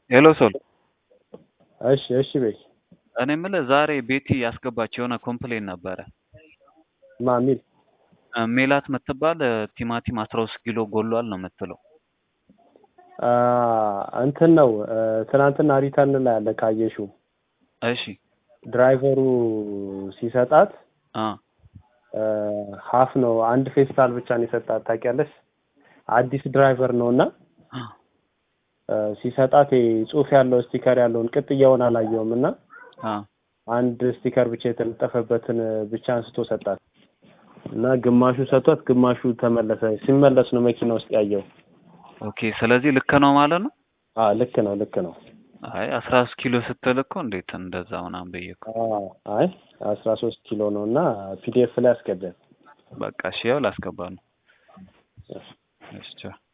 ሄሎ ሶል እሺ እሺ በይ እኔ የምልህ ዛሬ ቤቲ ያስገባች የሆነ ኮምፕሌን ነበረ። ማሚል እ ሜላት የምትባል እ ቲማቲም አስራ ሶስት ኪሎ ጎሏል ነው የምትለው። አ እንትን ነው እ ትናንትና ሪተርን ላይ አለ ካየሽው እሺ ድራይቨሩ ሲሰጣት አ እ ሀፍ ነው አንድ ፌስታል ብቻ ነው የሰጣት ታውቂያለሽ። አዲስ ድራይቨር ነው እና እ ሲሰጣት ይሄ ጽሑፍ ያለው ስቲከር ያለውን ቅጥያውን አላየውም እና አ አንድ ስቲከር ብቻ የተለጠፈበትን ብቻ አንስቶ ሰጣት እና ግማሹ ሰጥቷት ግማሹ ተመለሰ። ሲመለስ ነው መኪና ውስጥ ያየው። ኦኬ ስለዚህ ልክ ነው ማለት ነው። አ ልክ ነው ልክ ነው። አይ አስራ ሶስት ኪሎ ስትል እኮ እንዴት እንደዛ ምናምን ብዬ እኮ አ አይ አስራ ሶስት ኪሎ ነው እና ፒዲኤፍ ላይ አስገባል። በቃ እሺ ያው ላስገባ ነው። እሺ ቻው።